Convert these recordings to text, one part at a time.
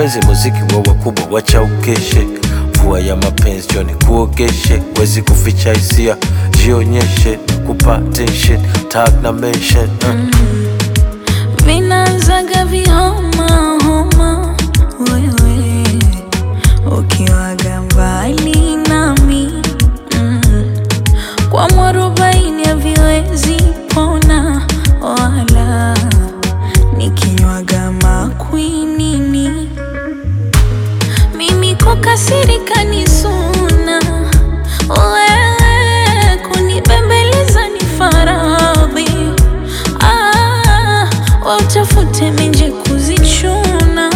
mapenzi muziki wa wakubwa wacha ukeshe mvua ya mapenzi joni kuogeshe wezi kuficha hisia jionyeshe kupa tension tag na mention uh. vinaanzaga vihoma homa, wewe ukiwaga mbali nami mm. kwa mwarobaini haviwezi pona wala nikinywaga makwinini mimi kukasirika ni suna wewe kunibembeleza ni faradhi ah, wautafute menje kuzichuna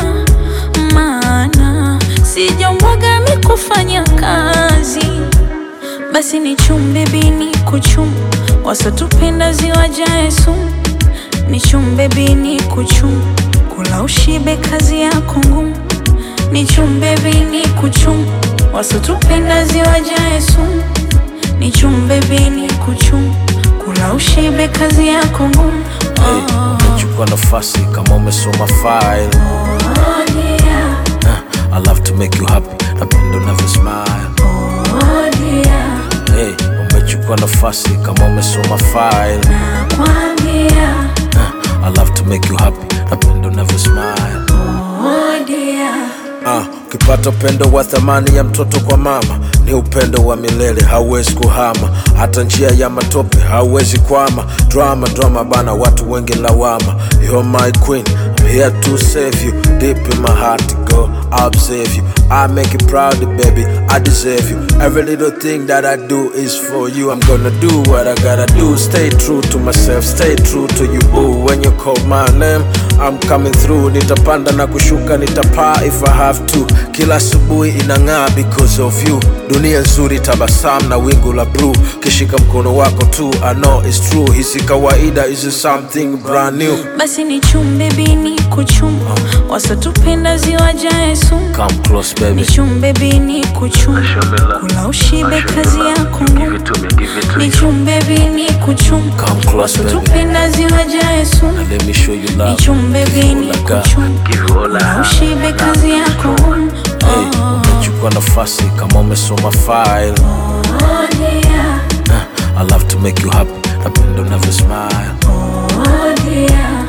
maana sijambwaga mi kufanya kazi basi ni chumbe bini kuchum wasotupenda ziwajae sumu ni chumbe bini kuchum kula ushibe kazi yako ngumu ni chumbe bini kuchum wasotupenda ziwajae sumu ni chumbe bini kuchum kula ushibe kazi yako ngumu Hey, umechukua nafasi kama umesoma file Oh, dear. uh, I love to make you happy napenda unavyo smile Oh, dear. hey, umechukua nafasi kama umesoma file Nakwambia. uh, I love to make you happy napenda unavyo smile Oh, dear. Ah, ukipata upendo wa thamani ya mtoto kwa mama ni upendo wa milele, hauwezi kuhama. Hata njia ya matope hauwezi kwama. Drama drama bana, watu wengi lawama. You're my queen, I'm here to save you. Deep in my heart, girl, I'll observe you. I make you proud, baby, I deserve you. Every little thing that I do is for you. I'm gonna do what I gotta do. Stay true to myself, stay true to you, boo. When you call my name, I'm coming through. Nitapanda na kushuka, nitapaa if I have to. Kila asubuhi inang'aa because of you. Dunia nzuri, tabasamu na wingu la blue. Kishika mkono wako tu, I know it's true. Hisi kawaida, is something brand new. basi ni chumbe bini kuchum wasotupenda ziwajae sumu Come close, ni baby. chumbe bini kuchum kula ushibe kazi yako ngumu ni chumbe bini kuchum Come close, baby. wasotupenda ziwajae sumu Let me show you ni love. chumbe Give you bini all I got. kuchum Give you all I kula have. ushibe kazi yako ngumu Hey, umechukua nafasi kama umesoma file. Oh, dear. Uh, I love to make you happy. Napenda unavyo smile. Oh, dear.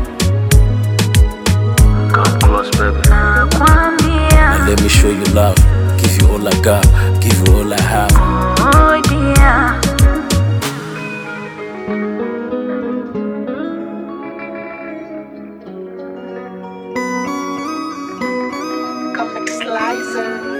Come close, baby. Nakwambia. Let me show you love. Give you all I got. Give you all I have. Oh, dear. Comic Slicer.